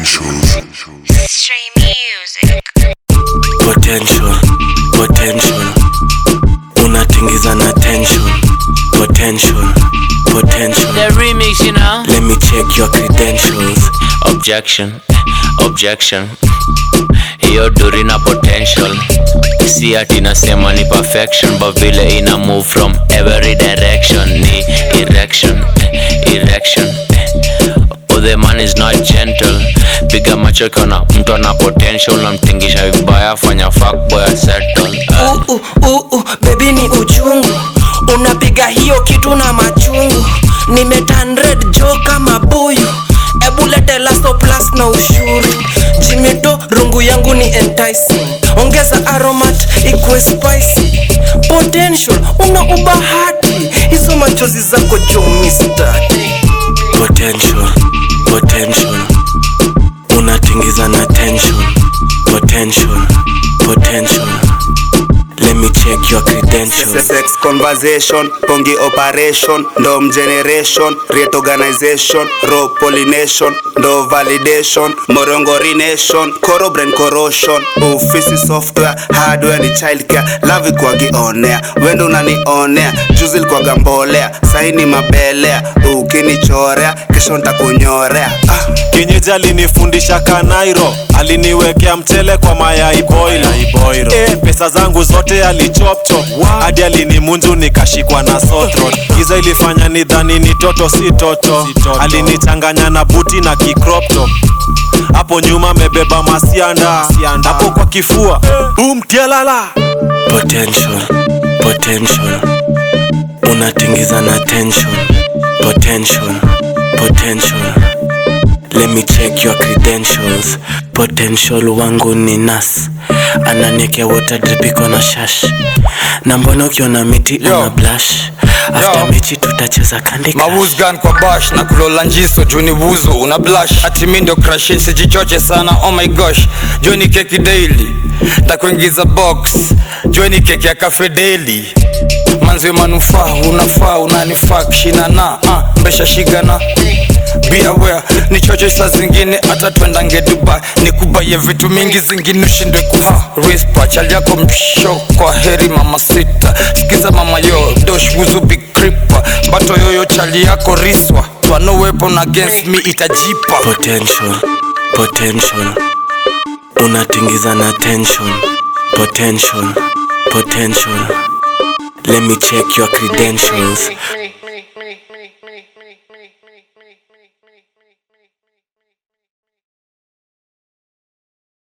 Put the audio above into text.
Stream music. potential potential unatingiza na tension potential potential The remix, you know. let me check your credentials Objection, objection. Hiyo duri na potential. Si ati nasema ni perfection, but vile ina move from every direction. Ni erection, erection. Oh, the man is not gentle. Piga macho kona mtu ana potential, namtingisha vibaya, fanya fuckboy settle. Uh, uh, uh, uh, bebi ni uchungu unapiga hiyo kitu na machungu nimetan red jo kama buyu ebu lete laso plus na ushuru jimito rungu yangu ni enticing ongeza aromat ikwe spicy potential una ubahati hizo machozi zako jo mistaki potential potential unatingiza na tension potential potential let me check your credentials sex conversation pongi operation ndom generation rate organization ro pollination ndo validation morongorination coro brain corrosion ofisi software hardware ni childcare lavi kwagionea wendo unanionea juzi likwaga mbolea saini mabelea ukinichorea kesho ntakunyorea ah. kinyeji alinifundisha kanairo aliniwekea mchele kwa mayai boilo e, pesa zangu zote alichopchop hadi alinimunju nikashikwa na sotro giza ilifanya nidhani ni toto si toto alinichanganya na buti na kikropto hapo nyuma mebeba masianda hapo kwa kifua bumtialala potential potential unatingiza na tension potential potential let me check your credentials potential wangu ni nas ananiekea water drip iko na shash na mbona ukiona miti Yo. una blush after Yo. mechi tutacheza kandi crush. mawuzgan kwa bash na kulola njiso juni wuzo una blash ati mi ndio crush sijichoche sana oh my gosh joni keki daily takuingiza box joni keki ya cafe daily manzi manufaa unafaa unanifaa kushinana uh, mbesha shigana be aware ni chocho saa zingine hata twendange dubai nikubaye vitu mingi zingine ushindwe kuha rispa chali yako msho kwa heri mama sita sikiza mama yo dosh wuzu big kripa mbato yoyo chali yako riswa twano weapon against me itajipa potential potential unatingiza na tension potential potential let me check your credentials